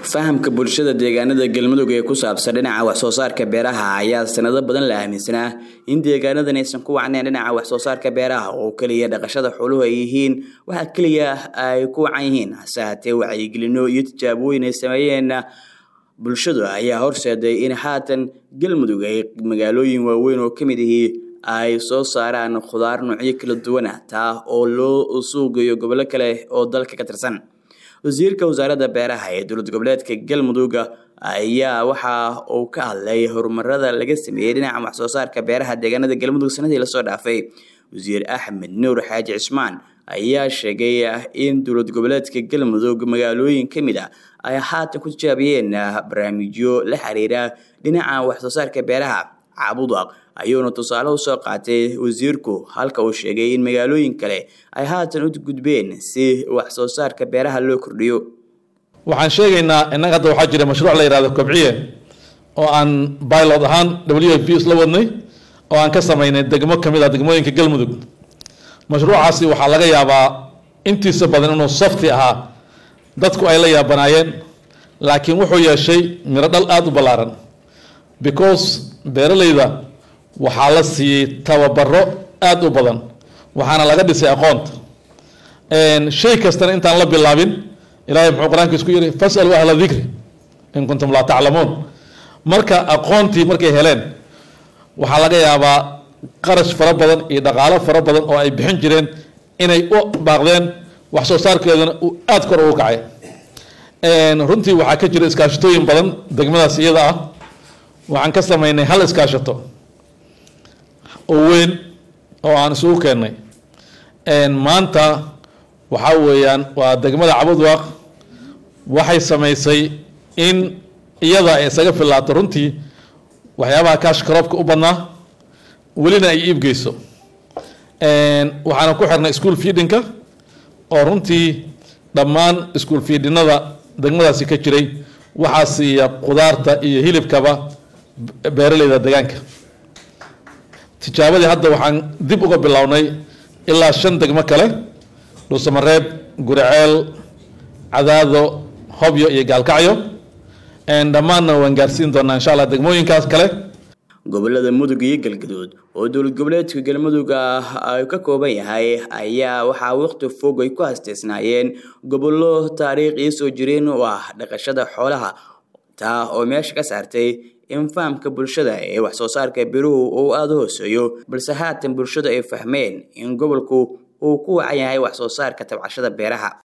fahamka bulshada deegaanada galmudug ee ku saabsan dhinaca waxsoo saarka beeraha ayaa sanado badan la aaminsanaa in deegaanadan aysan ku wacnayn dhinaca waxsoo saarka beeraha oo keliya dhaqashada xooluhu ay yihiin waxa keliya ay ku wacan yihiin hase haatee wacyigelino iyo tijaabooyin ay sameeyeen bulshadu ayaa horseeday in haatan galmudug ay magaalooyin waaweyn oo kamid ihii ay soo saaraan khudaar noocyo kala duwan ah taa oo loo suugayo gobollo kale oo dalka ka tirsan wasiirka wasaaradda beeraha ee dowlad goboleedka galmudug ayaa waxa uu ka hadlay horumarada laga sameeyey dhinaca waxsoo saarka beeraha deegaanada galmudug sanadii lasoo dhaafay wasiir axmed nuur xaaji cismaan ayaa sheegay in dowlad goboleedka galmudug magaalooyin ka mid a ay haatan ku tijaabiyeen barnaamijyo la xiriira dhinaca waxsoo saarka beeraha caabudaq ayuuna tusaale usoo qaatay wasiirku halka uu sheegay in magaalooyin kale ay haatan u gudbeen si wax soo saarka beeraha loo kordhiyo waxaan sheegaynaa innaga hadda waxaa jira mashruuc la yihahdo kobciye oo aan bilot ahaan w f p isla wadnay oo aan ka samaynay degmo kamid ah degmooyinka galmudug mashruucaasi waxaa laga yaabaa intiisa badan inuu softi ahaa dadku ay la yaabanaayeen laakiin wuxuu yeeshay miro dhal aada u ballaaran because beeralayda waxaa la siiyey tababaro aada u badan waxaana laga dhisay aqoonta shay kastana intaan la bilaabin ilahay muxuu qur-aankiis ku yidhi fasalu ahla dikri in kuntum laa taclamuun marka aqoontii markay heleen waxaa laga yaabaa qarash fara badan iyo dhaqaalo fara badan oo ay bixin jireen inay u baaqdeen wax soo saarkeeduna uu aada kor ugu kacay runtii waxaa ka jira iskaashatooyin badan degmadaas iyada ah waxaan ka sameynay hal iskaashato oo weyn oo aan isugu keennay maanta waxaa weeyaan waa degmada cabudwaaq waxay samaysay in iyada ay isaga filaato runtii waxyaabaha kaashkaroobka u badnaa welina ay iibgeyso waxaana ku xirnay school feedinka oo runtii dhammaan school feedinada degmadaasi ka jiray waxaa siiya qudaarta iyo hilibkaba beeraleyda deegaanka tijaabadii hadda waxaan dib uga bilownay ilaa shan degmo kale dhuusamareeb guriceel cadaado hobyo iyo gaalkacyo dhammaanna waan gaarsiin doonaa insha allah degmooyinkaas kale gobolada mudug iyo galgaduud oo dowlad goboleedka galmudug ay ka kooban yahay ayaa waxaa waqti fog ay ku hasteysnaayeen gobollo taariikh soo jireen oo ah dhaqashada xoolaha taa oo meesha ka saartay in fahamka bulshada ee wax soo saarka biruhu uu aada u hooseeyo balse haatan bulshadu ay fahmeen in gobolku uu ku wacan yahay wax soo saarka tabcashada beeraha